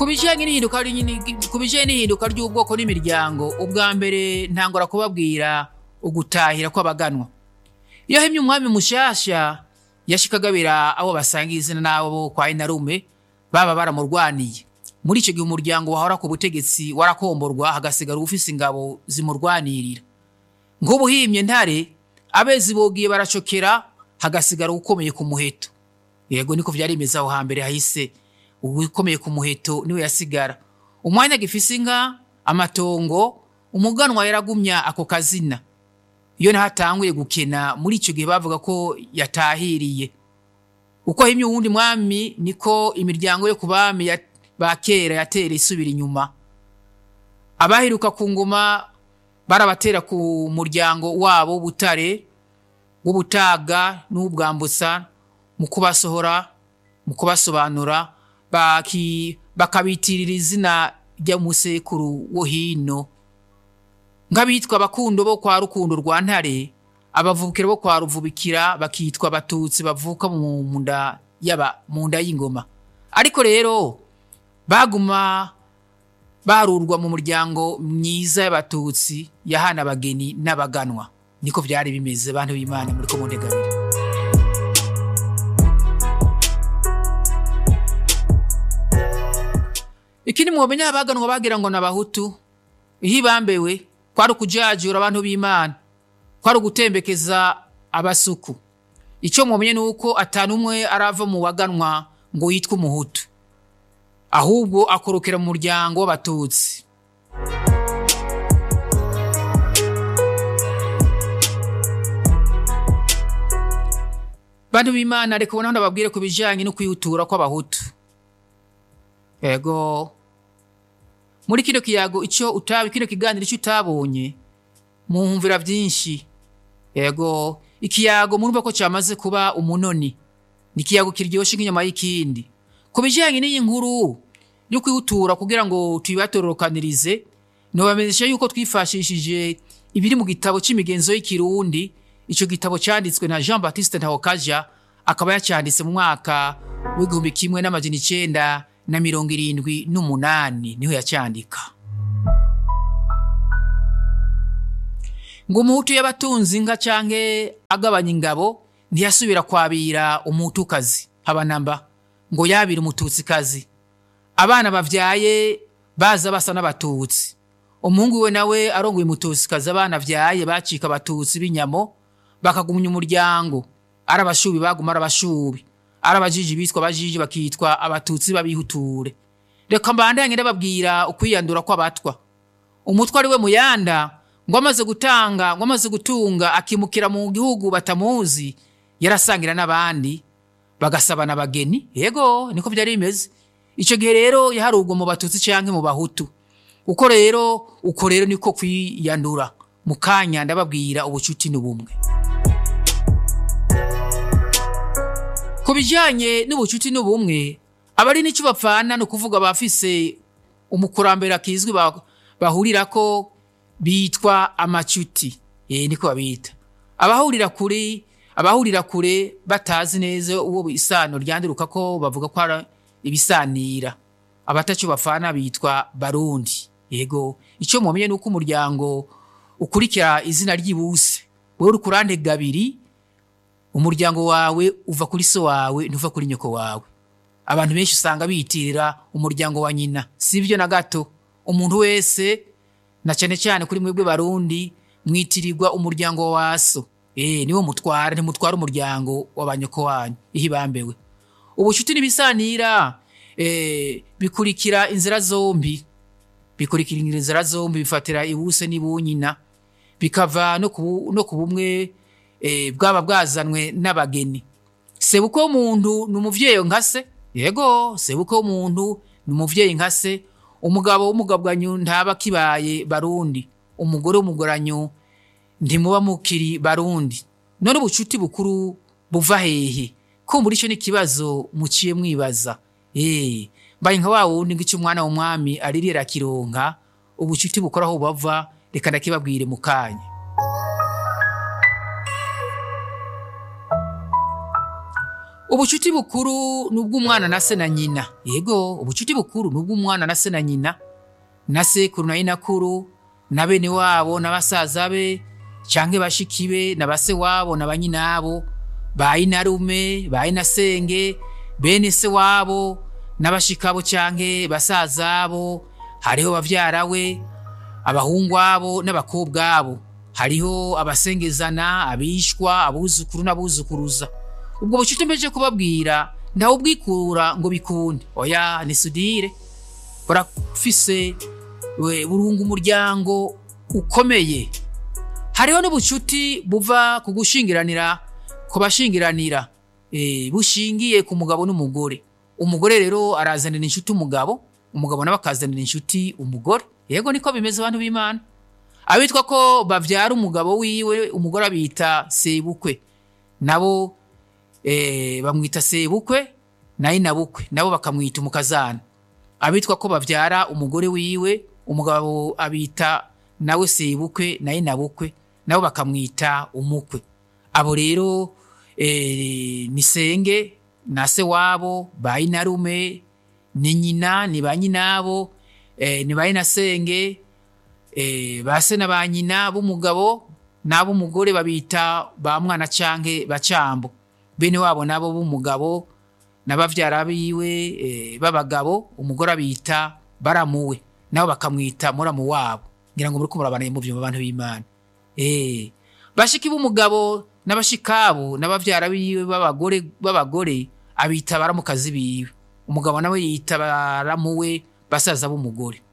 ku bijyanye n'ihinduka ku bijyanye n'ihinduka ry'ubwoko n'imiryango ubwa mbere ntangora kubabwira ugutahira kw'abaganwa iyo hemye umwami mushasha yashikagabira abo basangiye izina n'abo kwa inarume baba baramurwaniye muri icyo gihe umuryango wahora ku butegetsi warakomborwa hagasigara ufise ingabo zimurwanirira nk'ubuhimye ntare abezi bogiye baracokera hagasigara ukomeye ku muheto yego niko vyari bimeze aho hambere hahise ukomeye ku muheto niwe yasigara umwanya gifise inka amatongo umuganwa yaragumya ako kazina iyo nahatanguye gukena muri icyo gihe bavuga ko yatahiriye uko himye uwundi mwami niko imiryango yo ku bami ba kera yatera isubira inyuma abaheruka ku ngoma barabatera ku muryango wabo w'ubutare w'ubutaga n'ubwambutsa mu kubasohora mu kubasobanura bakabitirira izina ry'umusekuru wo hino nk'abitwa abakundo bo kwa rukundo rwa ntare abavukira bo kwa ruvubikira bakitwa abatutsi bavuka mu nda yaba mu nda y'ingoma ariko rero baguma barurwa mu muryango myiza y'abatutsi yahana abageni n'abaganwa niko byari bimeze bantu b'imana muri ko muntegabiri ikindi mwomenya abaganwa bagira ngo n'abahutu iyo ibambewe kwari ukujajura abantu b'imana kwari ugutembekeza abasuku icyo mumenye ni uko atanu umwe arava mu baganwa ngo yitwe umuhutu ahubwo akorokera mu muryango w'abatutsi bantu b'imana reka ubona ndababwire ku bijyanye no kwihutura kw'abahutu yego muri kino kiyago icyo utaba kino kiganiro icyo utabonye muhumvira byinshi yego ikiyago murumva ko cyamaze kuba umunoni ni ikiyago kiryoshye nk'inyama y'ikindi ku bijyanye n'iyi nkuru yo kwihutura kugira ngo tuyibatororokanirize ntibamenyeshe yuko twifashishije ibiri mu gitabo cy'imigenzo y'ikirundi icyo gitabo cyanditswe na jean batiste ntahokaja akaba yacyanditse mu mwaka w'igihumbi kimwe n'amajana icyenda na mirongo irindwi n'umunani niho yacyandika ngo umuhutu y'abatunzi inka canke agabanya ingabo ntiyasubira kwabira umuhutukazi habanamba ngo yabira umututsikazi abana bavyaye baza basa n'abatutsi umuhungu we nawe arongoye umututsikazi abana vyaye bacika abatutsi b'inyamo bakagumya umuryango ari abashubi baguma ari abashubi ari abajiji bitwa abajiji bakitwa abatutsi babihuture reka mbandanye ndababwira ukwiyandura kw'abatwa umutwe ari we muyanda ngo amaze gutanga ngo amaze gutunga akimukira mu gihugu batamuzi yarasangira n'abandi bagasabana abageni yego niko byari bimeze icyo gihe rero yaharugwa mu batutsi cyangwa mu bahutu uko rero uko rero niko kwiyandura mu kanya ndababwira ubucuti n'ubumwe ku bijyanye n'ubucuti n'ubumwe abari n'icyo bapfana ni ukuvuga abafise umukurambere akizwi bahurira ko bitwa amacuti eh niko babita abahurira kure abahurira kure batazi neza uwo isano ryandiruka ko bavuga ko ari ibisanira abatacu bafana bitwa barundi yego icyo mumenye nuko umuryango ukurikira izina ry'ibuse wewe uri kurande gabiri umuryango wawe uva kuri so wawe ntuva kuri nyoko wawe abantu benshi usanga biyitirira umuryango wa nyina sibyo na gato umuntu wese na cyane cyane kuri mwebwe barundi mwitirirwa umuryango wa so eh niwo mutwara ntimutwara umuryango w'abanyoko wanyu ihibambewe ubucuti n'ibisanira eh bikurikira inzira zombi bikurikira inzira zombi bifatira ibuse n'ibunyina bikava no ku no ku bumwe eh bwaba bwazanwe n'abageni sebuko w'umuntu ni umuvyeyi nkase yego sebuko w'umuntu ni umuvyeyi nkase umugabo w'umugabwanyu ntaba kibaye barundi umugore w'umugoranyu ntimuba mukiri barundi none ubucuti bukuru buva hehe kumbura icyo n'ikibazo muciye mwibaza eh mbaye nka wa wundi ngo icyo umwana w'umwami aririra kironka ubucuti bukora aho bava reka ndakibabwire mu kanya ubucuti bukuru ni ubw'umwana na se na nyina yego ubucuti bukuru ni ubw'umwana na se na nyina na sekuru na inakuru na bene wabo na basaza be canke bashiki be na base wabo na banyinabo ba inarume ba inasenge bene se wabo n'abashikabo canke basazabo hariho bavyara we abahungu abo n'abakobwa abo hariho abasengezana abishwa abuzukuru n'abuzukuruza ubwo bucuti mbeje kubabwira ntawe ubwikura ngo bikunde oya ni sudire burafise we- burunga umuryango ukomeye hariho n'ubucuti buva ku gushingiranira ku bashingiranira eh, bushingiye ku mugabo n'umugore umugore rero arazanira inshuti umugabo umugabo nawe akazanira inshuti umugore yego niko bimeze abantu b'imana abitwa ko bavyara umugabo wiwe umugore abita sebukwe nabo eh, bamwita sebukwe naye nabukwe nabo bakamwita umukazana abitwa ko bavyara umugore wiwe umugabo abita nawe sebukwe naye nabukwe nabo bakamwita umukwe abo rero eh, ni senge na se wabo ba inarume ni nyina ni ba nyinabo eh, ni ba inasenge eh, ba se na ba nyina b'umugabo n'ab'umugore babita ba mwana canke bacambo bene wabo nabo b'umugabo n'abavyara biwe eh, b'abagabo umugore abita baramuwe nabo bakamwita muramu wabo ngira ngo muriko murabana mu vyumba abantu b'imana eh bashiki b'umugabo n'abashikabo n'abavyara biwe b'abagore b'abagore abita baramukazi biwe umugabo nawe yita baramuwe basaza b'umugore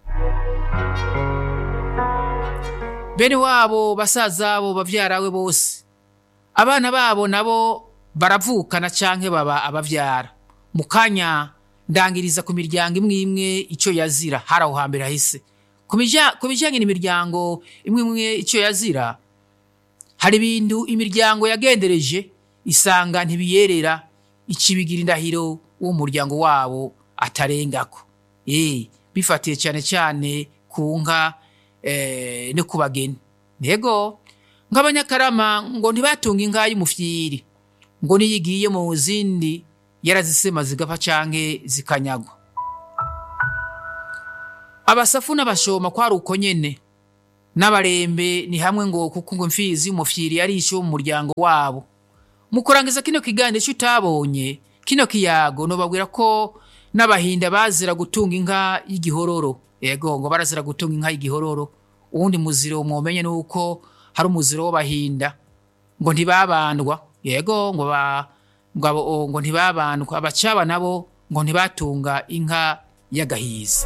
bene wabo basaza bo bavyarawe bose abana babo nabo baravukana canke baba abavyara mu kanya ndangiriza ku miryango imwe imwe ico yazira hari aho hambere hahise ku bija- ku bijanye n'imiryango imwe imwe ico yazira hari ibintu imiryango yagendereje isanga ntibiyerera ikibigira indahiro uwo muryango wabo atarengako eh bifatiye cyane cyane ku nka eh, no ku bageni ntego nk'abanyakarama ngo ntibatunga inka y'umufyiri ngo niyo igiye mu zindi yarazisema zigapfa canke zikanyagwa abasafu n'abashoma kwari uko nyene n'abarembe ni hamwe ngo kuko ngo imfizi y'umufyiri yari isho mu muryango wabo mu kurangiza kino kiganiro ico utabonye kino kiyago nobabwira ko n'abahinda bazira gutunga inka y'igihororo yego ngo barazira gutunga inka y'igihororo uwundi muziro mwomenye nuko hari umuziro w'abahinda ngo ntibabandwa yego ngo ba ngo abo- ngo ntibabandwa abacaba nabo ngo ntibatunga inka y'agahiza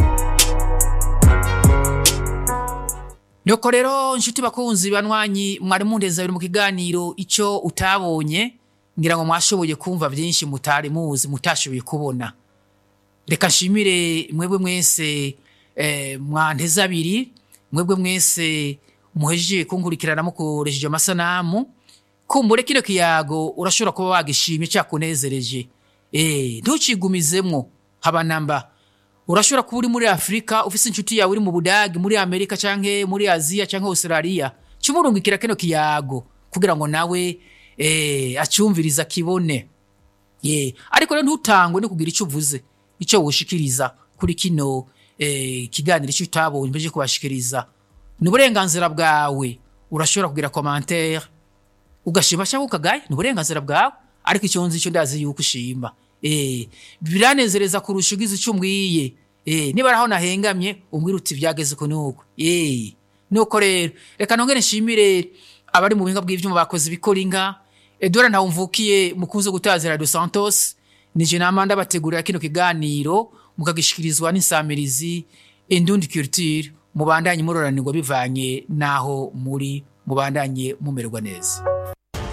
Nuko rero nshuti bakunzi banwanyi mwari mundeza biri mu kiganiro ico utabonye ngira ngo mwashoboye kumva byinshi mutari muzi mutashoboye kubona reka nshimire mwebwe mwese eh, mwanteze abiri mwebwe mwese muhejeje kunkurikirana mukoresheje amasanamu kumbure kino kiyago urashobora kuba wagishimye cyakunezereje eh ntucigumizemwo haba namba urashobora kuba uri muri afurika ufise inshuti yawe uri mu budagi muri amerika canke muri aziya canke australia cumurungikira kino kiyago kugira ngo nawe eh, acumviriza kibone ye ariko rero ntutangwe no kugira icyo uvuze icyo woshikiriza kuri kino eh, kiganiro icyo utabonye mbeje kubashikiriza ni uburenganzira bwawe urashobora kugira commentaire ugashima cyangwa ukagaye ni uburenganzira bwawe ariko icyo nzi icyo ndazi yuko ushima eh biranezereza kurusha ugize icyo umbwiye eh niba araho nahengamye umbwira uti byageze ko nuko eh nuko rero reka nongere nshimire abari mu buhinga bw'ivyuma bakoze ibikora inka Edouard Ntawumvukiye mukunze gutazira dos Santos nije namanda bategurira kino kiganiro mukagishikirizwa n'insamirizi Indundi Culture mubandanye muroranirwa bivanye naho muri mubandanye mumererwa neza